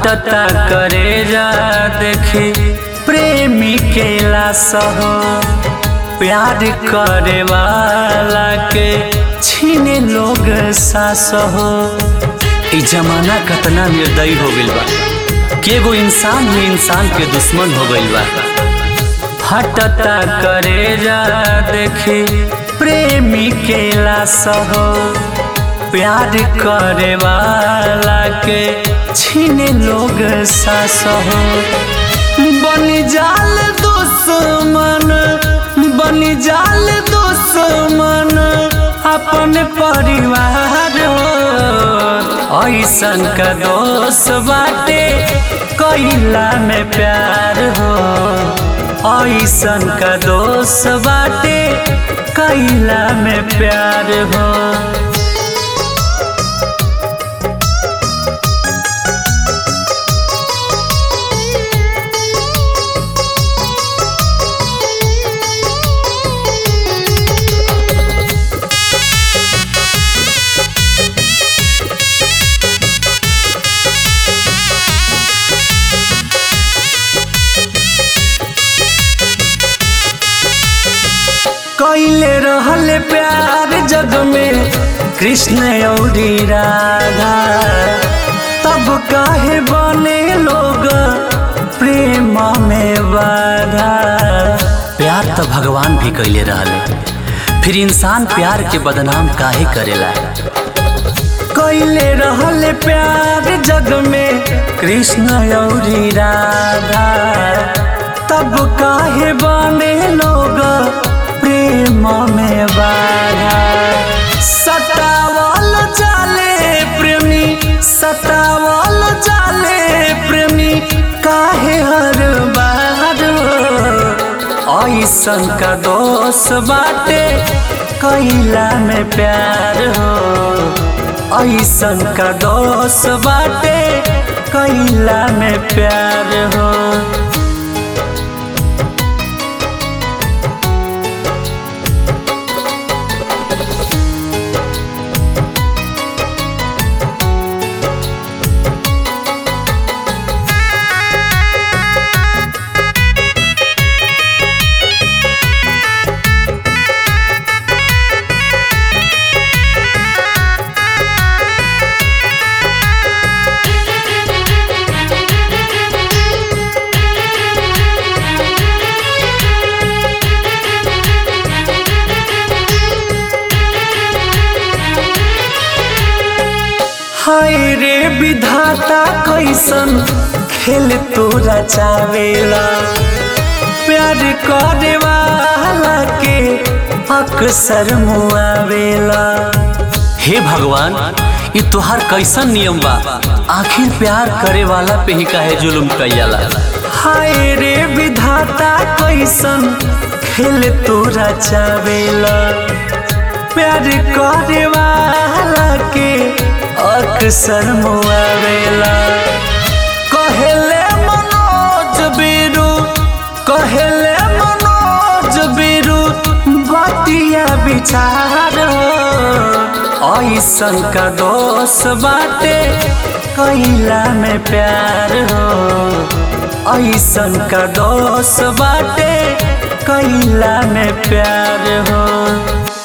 हटता करे जा देखी प्रेमी के लाश हो प्यार करे वाला के छीने लोग सास हो ई जमाना कतना निर्दयी हो गइल बा कि एगो इंसान ही इंसान के दुश्मन हो गइल बा हटता करे जा देखी प्रेमी के लाश हो प्यार करे वाला के छीने लोग सास हो बनी जाल दुश्मन बनी जाल दुश्मन अपन परिवार हो ऐसन का दोष बाटे कैला में प्यार हो ऐसन का दोष बाटे कैला में प्यार हो कैले रहल प्यार जग में कृष्ण औरी राधा तब काहे बने लोग प्रेम में बाधा प्यार तो भगवान भी कैले रहले फिर इंसान प्यार के बदनाम काहे करेला कैले रहल प्यार जग में कृष्ण औरी राधा तब काहे बने लोग प्रेम में बाधा सतावल जाले प्रेमी सतावल जाले प्रेमी काहे हर बार ऐसन का दोष बाटे कैला में प्यार हो ऐसन का दोष बाटे कैला में प्यार हो हाय रे विधाता कैसन खेल तोरा चावेला प्यार करे वाला के अक्सर मुआवेला हे भगवान ये तोहार कैसन नियम बा आखिर प्यार करे वाला पे ही काहे जुल्म कैला हाय रे विधाता कैसन खेल तोरा चावेला प्यार करे वाला के अक्सर मुआवेला कहेले मनोज बीरू कहेले मनोज बीरू बतिया विचार ऐसन का दोष बाटे कैला में प्यार हो ऐसन का दोष बाटे कैला में प्यार हो